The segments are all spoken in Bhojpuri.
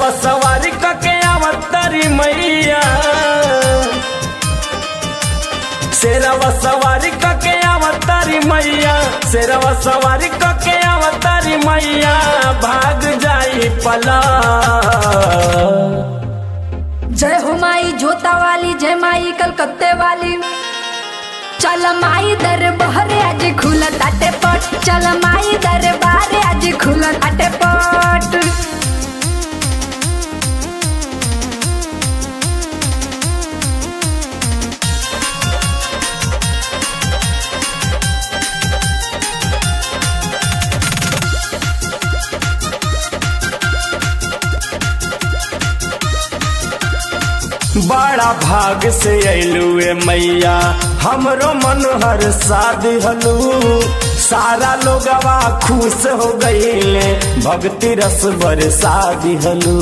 शेरवा सवारी कके आवतारी मैया शेरवा सवारी कके आवतारी मैया शेरवा सवारी कके आवतारी मैया भाग जाई पला जय हो माई जोता वाली जय माई कलकत्ते वाली चल माई दरबार आज खुला ताटे पट चल माई दरबार आज खुला ताटे पट बड़ा भाग से अइलू ए मैया हमरो मन हर शादी हलू सारा लोगवा खुश हो गईले भक्ति रस बरसा दिहलू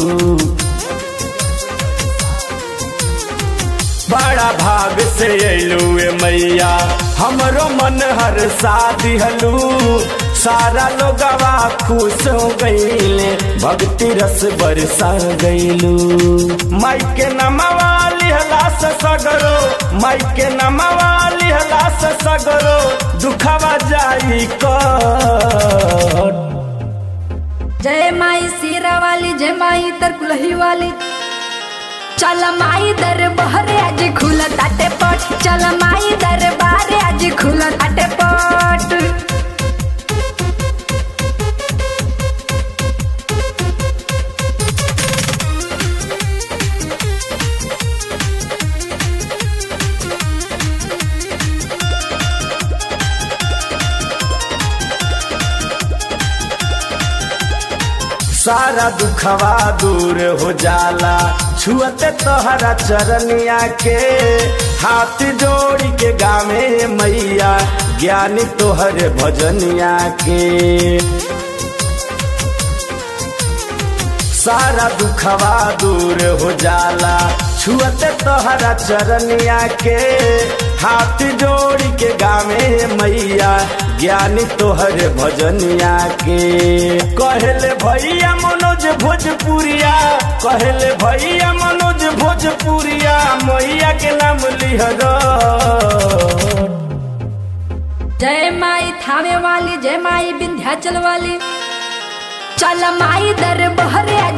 बड़ा भाग से अइलू ए मैया हमरो मन हर शादी हलू सारा लोगवा खुश हो गईले भक्ति रस बरसा गईलू माई के नमवा लिहला से सगरो माई के नमवा लिहला से सगरो दुखवा जाई कर जय माई सीरा वाली जय माई तरकुलही वाली चल माई दरबार आज खुला ताटे पट चल माई दरबार आज खुला ताटे पट सारा दुखवा दूर हो जाला छुअते तोहरा चरनिया के हाथ जोड़ी के गावे मैया ज्ञानी तोहरे भजनिया के सारा दुखवा दूर हो जाला छुअते तोहरा चरनिया के हाथ जोड़ी के गावे मैया ज्ञानी तोहरे भजनिया के कहले भैया मनोज भोजपुरिया कहले भैया मनोज भोजपुरिया मैया के नाम लिहर जय माई थावे वाली जय माई विंध्याचल वाली चल माई दरबार